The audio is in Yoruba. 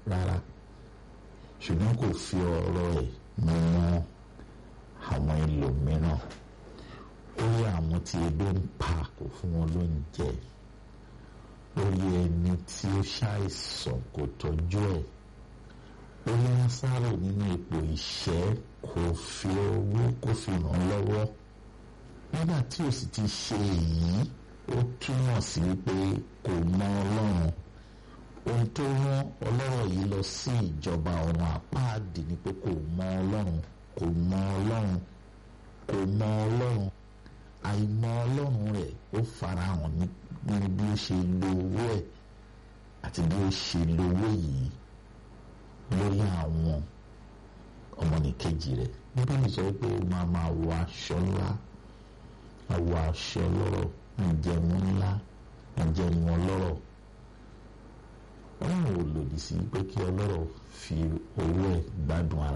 rárá ṣùgbọ́n kò fi ọ̀rọ̀ ẹ̀ mímọ́ àwọn ẹlòmíràn orí àwọn tí ebi ń pa kò fún wọn lóúnjẹ orí ẹni tí ó ṣàìsàn kò tọ́jú ẹ̀ orí wọn sáré nínú ipò ìṣẹ́ kò fi owó kò fi ràn lọ́wọ́ nígbà tí ó sì ti ṣe èyí ó túmọ̀ sí pé kò mọ ọlọ́run ohun tó rán ọlọ́rọ̀ yìí lọ sí ìjọba ọ̀run àpáàdì ni pé kò mọ ọlọ́run kò mọ ọlọ́run kò mọ ọlọ́run àìmọ̀ ọlọ́run rẹ̀ ó farahàn nínú bí ó ṣe lo owó ẹ̀ àti bí ó ṣe lo owó yìí lórí àwọn ọmọnìkejì rẹ̀ bíbélì sọ pé ó máa máa wọ aṣọ ńlá àwọ aṣọ lọ́rọ̀ ìjẹun ńlá ìjẹun ọlọ́rọ̀ ọlọ́run ò lòdì sí pé kí ọlọ́rọ̀ fi owó ẹ̀ gbádùn